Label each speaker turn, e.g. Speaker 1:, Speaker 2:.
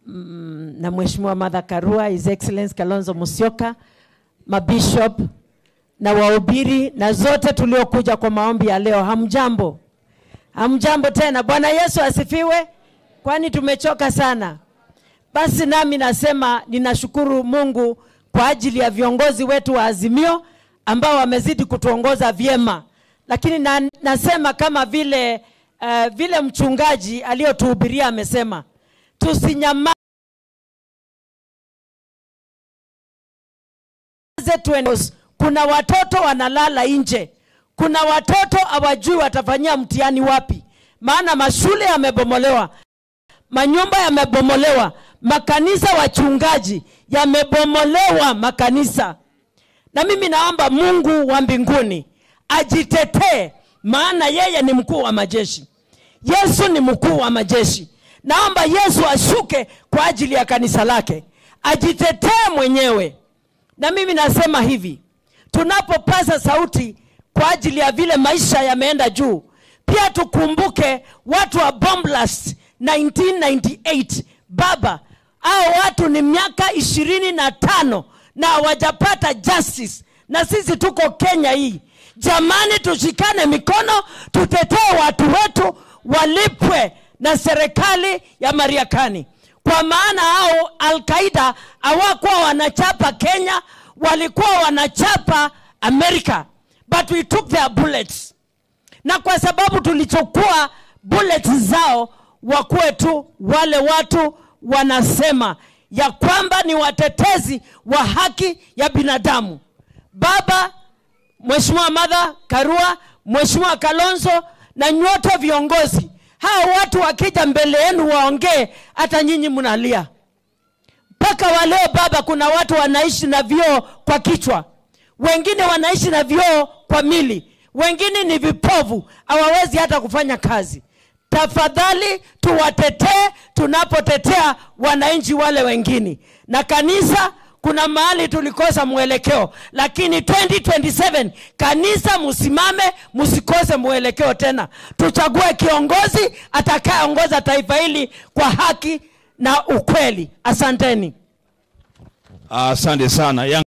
Speaker 1: mm, na Mheshimiwa Martha Karua, His Excellence Kalonzo Musyoka, mabishop na wahubiri na zote tuliokuja kwa maombi ya leo, hamjambo? Hamjambo tena. Bwana Yesu asifiwe, kwani tumechoka sana. Basi nami nasema ninashukuru Mungu kwa ajili ya viongozi wetu wa Azimio ambao wamezidi kutuongoza vyema, lakini na, nasema kama vile uh, vile mchungaji aliyotuhubiria amesema, tusinyamaze, tuende. Kuna watoto wanalala nje, kuna watoto hawajui watafanyia mtihani wapi, maana mashule yamebomolewa, manyumba yamebomolewa, makanisa, wachungaji yamebomolewa makanisa. Na mimi naomba Mungu wa mbinguni ajitetee, maana yeye ni mkuu wa majeshi. Yesu ni mkuu wa majeshi. Naomba Yesu ashuke kwa ajili ya kanisa lake, ajitetee mwenyewe. Na mimi nasema hivi, tunapopaza sauti kwa ajili ya vile maisha yameenda juu, pia tukumbuke watu wa bomb blast 1998 baba hao watu ni miaka ishirini na tano na hawajapata justice, na sisi tuko Kenya hii. Jamani, tushikane mikono, tutetee watu wetu walipwe na serikali ya Marekani, kwa maana hao Al-Qaida hawakuwa wanachapa Kenya, walikuwa wanachapa Amerika, but we took their bullets, na kwa sababu tulichukua bullets zao, wakuwe tu wale watu wanasema ya kwamba ni watetezi wa haki ya binadamu. Baba Mheshimiwa Martha Karua, Mheshimiwa Kalonzo na nyote viongozi, hao watu wakija mbele yenu waongee, hata nyinyi mnalia mpaka waleo. Baba, kuna watu wanaishi na vioo kwa kichwa, wengine wanaishi na vioo kwa mili, wengine ni vipovu, hawawezi hata kufanya kazi. Tafadhali tuwatetee tunapotetea wananchi wale wengine. Na kanisa, kuna mahali tulikosa mwelekeo, lakini 2027 kanisa, msimame, msikose mwelekeo tena. Tuchague kiongozi atakayeongoza taifa hili kwa haki na ukweli. Asanteni.
Speaker 2: Asante sana.